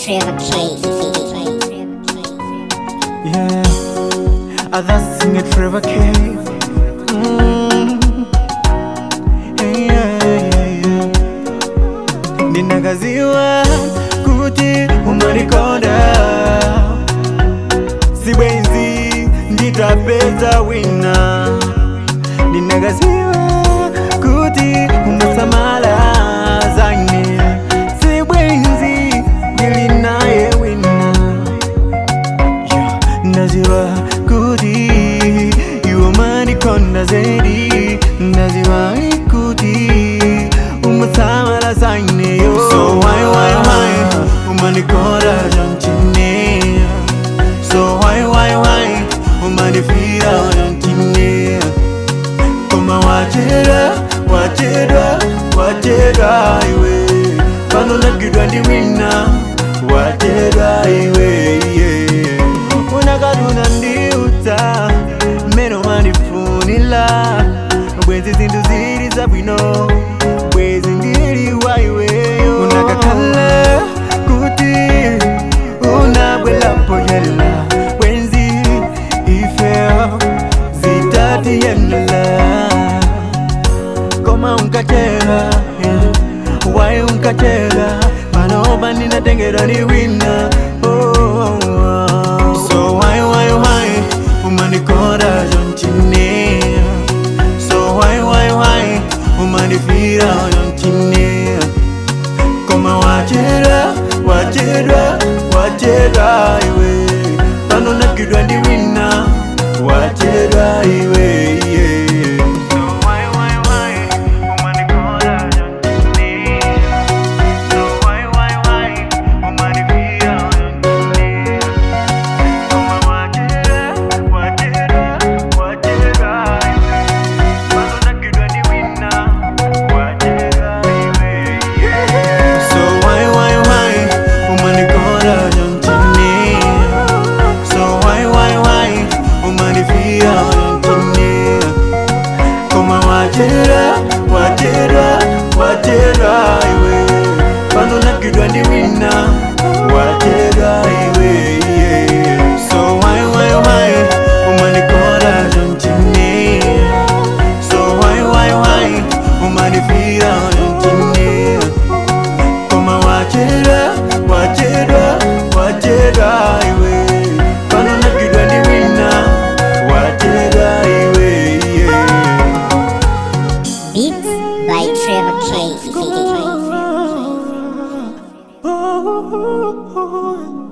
Trevor K. Yeah, others sing it Trevor K. Mm. Yeah, yeah, yeah. Ninagaziwa kuti umanikonda sibwenzi nditapeza wina ninagaziwa kuti umasamala zane sibwenzi ndilinaye wina Yeah, ndaziwa kuti iwe manikonda zaidi ndaziwa kuti umasamala zaineyo so why why why umanikonda jantine so why why why umanifira jantine koma wachera wachera wachera iwe pano nagidwa ndi wina wachera iwe yeah. unakaduna ndiuta meno manifunila bwezi zinthu zili zabwino bwezi ndili wa iweyo unakakhala kuti unabwelapo yela bwenzi ifeo zitatiyenela koma unkachera yeah. wai unkachera panoba ninatengera ni wina oh, oh, oh. so why why why umanikonda jontine so why why why umanifira jontine koma wachera wachera wachera iwe pano nagidwa ndi wina wachera iwe yeah. So why, why, why, umanikola jontine? So why, why, why, umanifira jontine? Koma wachera, wachera, wachera iwe. Pano nagidwa ndi wina, wachera iwe, yeah. So why, why, why, umanikola jontine? So why, why, why, umanifira jontine? Koma wachera, wachera, wachera iwe Pano nagidwa ndi wina, wachera iwe yeah. So why, why, why, umanikola jontine So why, why, why, umanifira jontine Koma wachera, wachera, wachera iwe Pano nagidwa ndi wina, wachera iwe yeah. Beats by Trevor K. oh, oh, oh.